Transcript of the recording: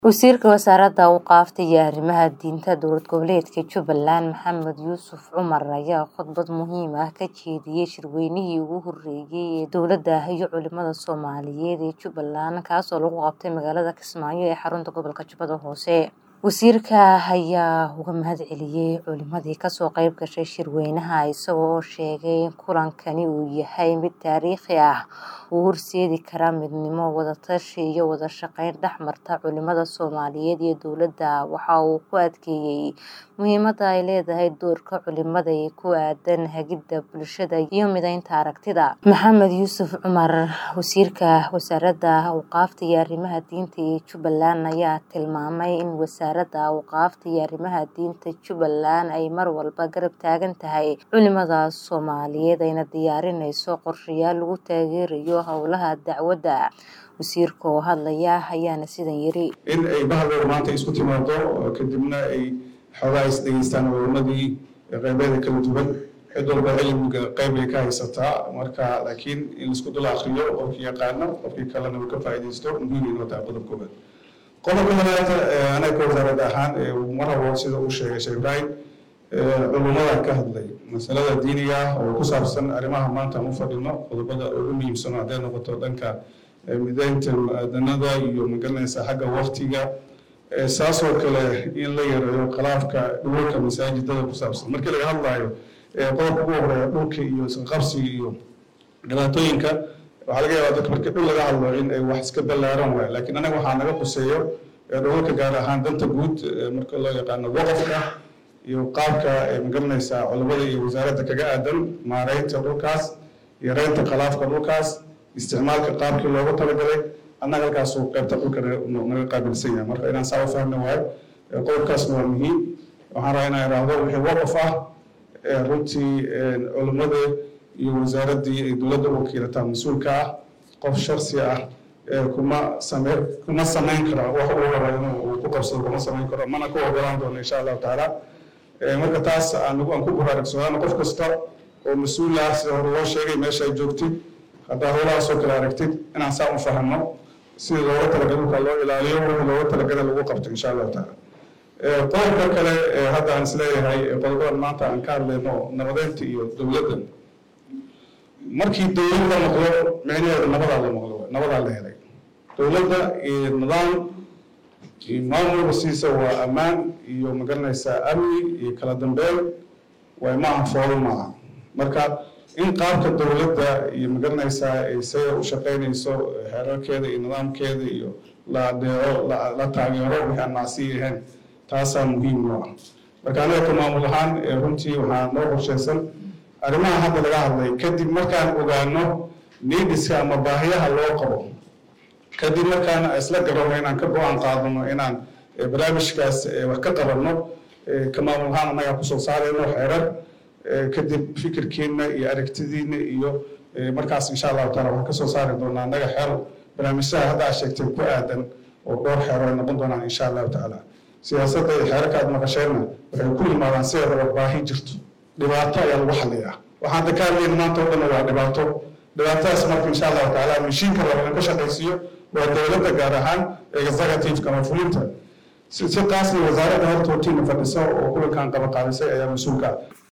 Wasiirka Wasaaradda Awqaafta iyo Arrimaha Diinta Dowlad Goboleedka Jubbaland Maxamed Yuusuf Cumar ayaa khudbad muhiim ah ka jeediyay shirweynihii ugu horeeyay ee dowladda iyo culimada Soomaaliyeed ee Jubbaland kaasoo lagu qabtay magaalada Kismaayo ee xarunta gobolka Jubbada Hoose. Wasiirka ayaa uga mahadceliyay culimadii kasoo qayb gashay shirweynaha isaga oo sheegay in kulankani uu yahay mid taariikhi ah oo horseedi kara midnimo, wada-tashi iyo wada shaqayn dhex marta culimada Soomaaliyeed iyo dowladda. Waxa uu ku adkeeyay muhiimadda ay leedahay doorka culimada ee ku aaddan hagidda bulshada iyo mideynta aragtida. Maxamed Yuusuf Cumar, Wasiirka Wasaaradda Awqaafta iyo Arrimaha Diinta ee Jubbaland ayaa tilmaamay in Wasaaradda Awqaafta iyo Arrimaha Diinta Jubbaland ay mar walba garab taagan tahay culimada Soomaaliyeed ayna diyaarinayso qorshayaal lagu taageerayo howlaha dacwadda. Wasiirka oo hadlaya ayaana sidan yiri. in ay bahdeeda maanta isku timaado kadibna ay xoogaa is dhegeystaan culimadii qeybeeda kala duwan cid walba cilmiga qeyb ay ka haysataa marka laakiin in laisku dul akriyo qofkii yaqaano qofkii kalena uu ka faa'iidaysto muhiim inoo tahay qodob koobaad qodobka labaad anaga wasaarad ahaan mar habo sida uu sheegay sheekh ibraahim culimada ka hadlay masalada diiniga ah oo ku saabsan arrimaha maanta aan u fadhino qodobada ugu muhiimsan hadday noqoto dhanka mideynta mu'aadanada iyo magaranaysa xagga waktiga saasoo kale in la yareeyo khilaafka dhulka masaajidada ku saabsan markii laga hadlayo qodobka ugu horeeya dhulka iyo isqabsiga iyo dhibaatooyinka waxaa laga yaabaa dadka markii dhul laga hadlo in ay wax iska ballaaran waayo laakiin anaga waxaa naga quseeyo dhulalka gaar ahaan danta guud marka loo yaqaano waqafka iyo qaabka magaranaysa culimada iyo wasaaradda kaga aadan maareynta dhulkaas yareynta khilaafka dhulkaas isticmaalka qaabkii loogu talagalay annaga halkaasuu qaybta dhulka naga qaabilsan yahay marka inaan saa u fahmi waayo qodobkaasna waa muhiim waxaan rabaa inaan iraahdo wixii waqaf ah runtii culimada iyo wasaaraddii ay dowladda u wakiilataa mas-uulka ah qof shaksi ah kuma same kuma samayn kara wax uu rabo inuu uu ku qabsado kuma samayn karo mana ku ogolaan doono insha allahu tacaala marka taas aan aan ku baraarugsadaan qof kasta oo mas-uul ah sida hore loo sheegay meesha ay joogtid haddaa howlahaasoo kale aragtid inaan saa u fahanno sida looga talagalay dhulka loo ilaaliyo wixii looga talagalay lagu qabto insha allahu tacaala qodobka kale hadda aan isleeyahay qodobadan maanta aan ka hadlayno nabadeynta iyo dowladda markii dowlad la maqlo micnaheedu nabadaa la maqlo nabadaa la helay dowladda iyo nidaam iyo maamulka siisa waa ammaan iyo magaranaysaa amni iyo kala dambeyn way maaha foolo maaha marka in qaabka dowladda iyo magaranaysaa ay sida u shaqaynayso xeerarkeeda iyo nidaamkeeda iyo la adeeco la taageero wixii aan macsi ahayn taasaa muhiim noo ah marka anaga ka maamul ahaan runtii waxaa noo qorshaysan arrimaha hadda laga hadlay kadib markaan ogaano niidiska ama baahiyaha loo qabo kadib markaan isla garanno inaan ka go-aan qaadano inaan barnaamijkaas wax ka qabanno ka maamul ahaan annagaa kusoo saarayno xeerar kadib fikirkiina iyo aragtidiina iyo markaas insha allahu taala waxaan kasoo saari doonaa annaga xeer barnaamijyaha hadda aad sheegtay ku aadan oo dhowr xeero ay noqon doonaan insha allahu tacaala siyaasadda iyo xeerarka aad maqasheenna waxay ku yimaadaan sideedaba baahi jirto dhibaato ayaa lagu xaliyaa waxaan da ka hadlayna maanta oo dhan waa dhibaato dhibaatadaas marka insha allahu tacaala mashiinka raba in ka shaqaysiiyo waa dowladda gaar ahaan executive ama fulinta si taasna wasaaradda horta hortiina fadhisa oo kulankan qaba qaadisay ayaa mas-uulka ah